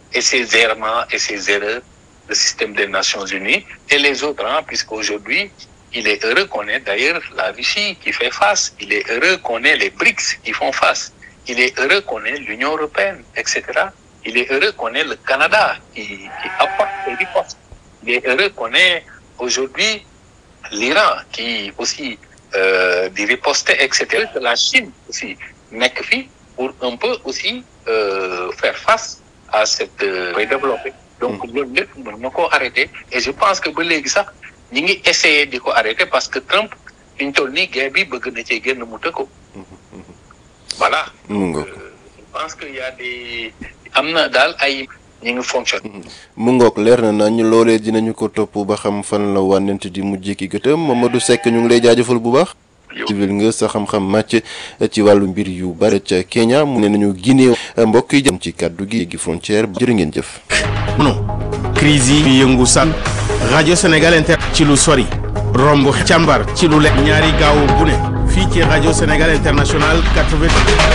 et ses errements et ses erreurs, le système des Nations Unies et les autres, hein, puisqu'aujourd'hui, il est heureux qu'on ait d'ailleurs la Russie qui fait face, il est heureux qu'on ait les BRICS qui font face, il est heureux qu'on ait l'Union européenne, etc. Il est heureux qu'on ait le Canada qui, qui apporte des ripostes. Il est heureux qu'on ait aujourd'hui l'Iran qui aussi euh, dit riposter, etc. La Chine aussi nekk fi pour un peu aussi euh, faire face à cette euh, développer. Donc loolu lépp mën na koo arrêter et je pense que ba léegi sax ñi ngi essayer di ko arrêter parce que Trump fi ñu toll nii guerre bi bëgg na cee génn mu tëkko voilà mu ngoog je pense que y a des am na daal ay ñi ngi fonctionne mu ngoog leer na nañ loolee dinañu ko topp ba xam fan la wànnent di mujj ki gëtëm Mamadou Seck ñu ngi lay jaajëfal bu baax. civil nga sa xam-xam màcc ci wàllu mbir yu bare ca Kenya mu ne nañu Guinée mbokk yi jëm ci kàddu gi gi frontière jërë ngeen jëf. non crise yi yëngu san rajo Sénégal inter ci lu sori romb càmbar ci lu lekk ñaari gaawu bu ne fii ci rajo Sénégal international 80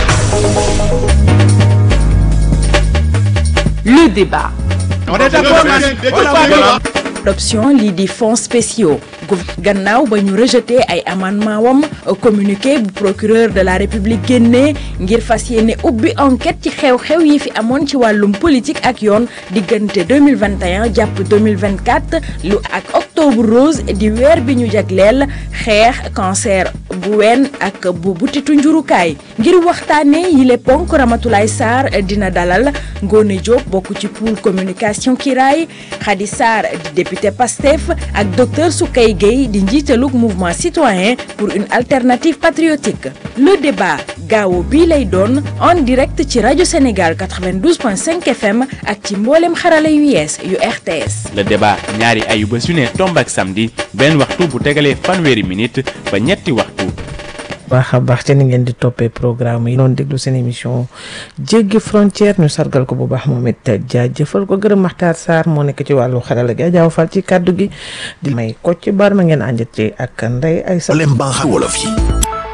Le débat. on est d'accord Adoption lii di fonds spéciaux gannaaw ba ñu rejeté ay amendement wam communiqué bu procureur de la république génnee ngir fas yéene ubbi enquête ci xew-xew yi fi amoon ci wàllum politique ak yoon diggante 2021 jàpp 2024 lu ak octobre rose di weer bi ñu jagleel xeex cancer bu ween ak bu butitu njurukaay ngir waxtaanee yile ponk Ramatoulaye Sarr dina dalal Ngone Diop bokk ci pool communication Kiraay Khady Sarr di député Pastef ak docteur Soukey Gueye di njiitalug mouvement citoyen pour une alternative patriotique le débat gaawo bii lay doon en direct ci rajo Sénégal 92.5 FM ak ci mboolem xarala yu yees yu RTS. le débat ñaari ayuba su ne tomb ak samedi benn waxtu bu tegalee fanweeri minute ba ñetti waxtu. baax a baax ci ni ngeen di toppee programme yi doon déglu seen émission jéggi frontière ñu sargal ko bu baax moom it jaajëfal ko gërëm Maxtaar Sarr moo nekk ci wàllu xarala gi jaaw fal ci kàddu gi di may ko ci bar ma ngeen ànjat ci ak ndey ay sa lem baax wolof yi